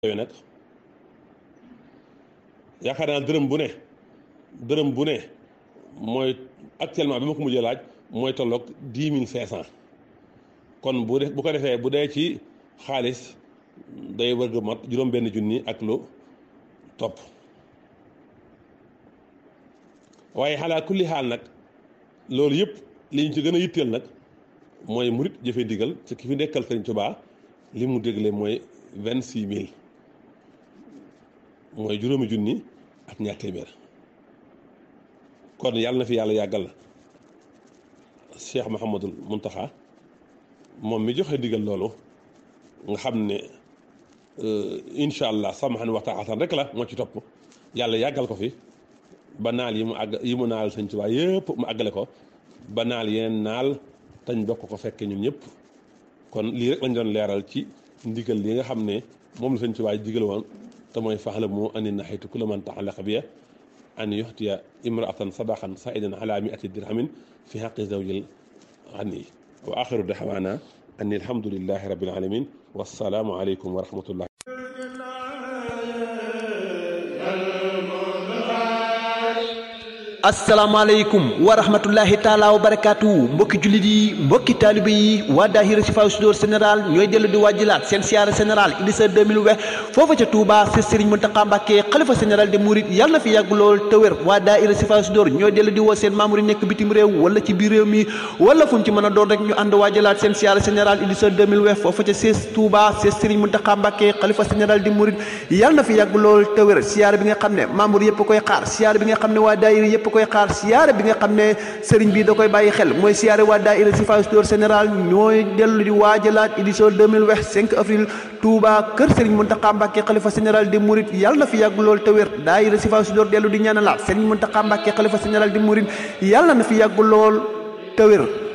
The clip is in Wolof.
yooyu nag yaakaar naa dërëm bu ne dërëm bu ne mooy actuellement bi ma ko mujjee laaj mooy tolloog dix mille cinq cent kon bu def bu ko defee bu dee ci xaalis day wërg mat juróom benn junni ak lu topp waaye xalaa kulli xaal nag loolu yëpp li ñu ci gën a yitteel nag mooy murit jëfe ndigal ci ki fi nekkal Sëriñ Tuubaa li mu dégle mooy vingt six mille mooy juróomi junni ak ñaar téeméer kon yàlla na fi yàlla yàggal Cheikh Mouhamadul Muntaxa moom mi joxe ndigal loolu nga xam ne incha allah samahan wa taatan rek la moo ci topp yàlla yàggal ko fi ba naal yi mu àgg yi mu naal Sëñ Tuubaa yëpp mu àggale ko ba naal yeneen naal tañ bokk ko fekke ñun ñëpp kon lii rek lañ doon leeral ci ndigal li nga xam ne moom la Sëñ Tuubaa digal woon te mooy faxlamu anni nahaytu kulla man ta'allaqa biya an yuxtiya imraatan sadaqan saidan ala miati dirhamin fi xaqi zawjil xani wa axiru daxwaana anni alhamdulillahi rabbil alamin wassalaamu aleykum wa rahmatullah asalaamaaleykum wa rahmatullahi taala wa barakaatu mbokki jullit yi mbokki taalibe yi waa daahira Sifaa Sudoor général ñooy dellu di wàjjilaat seen siyaara général édition 2020 foofa ca Touba si Serigne Mountakha Mbacké xalifa général de Mouride yàlla na fi yàgg lool te wér waa daahira Sifaa Sudoor ñooy dellu di woo seen membre yi nekk bitim réew wala ci biir réew mi wala fu ñu ci mën a doon rek ñu ànd wàjjilaat seen siyaara général édition 2020 foofa ca siis Touba si Serigne Mountakha Mbacké xalifa général de Mouride yàlla na fi yàgg lool te wér siyaara bi nga xam ne membre yëpp koy xaar siyaara bi nga xam ne waa daahira yëpp koy xaar siyaare bi nga xam ne sëriñ bi da koy bàyyi xel mooy siyaare waa daayira Sifaa Sudoor général ñooy dellu di waajalaat édition 2020 5 avril Touba kër sëriñ Mountakha Mbacké xalifa général des Mourides yàlla na fi yàgg lool te wér daayira Sifaa Sudoor dellu di ñaanalaat sëriñ Mountakha Mbacké xalifa général des Mourides yàlla na fi yàgg lool te wér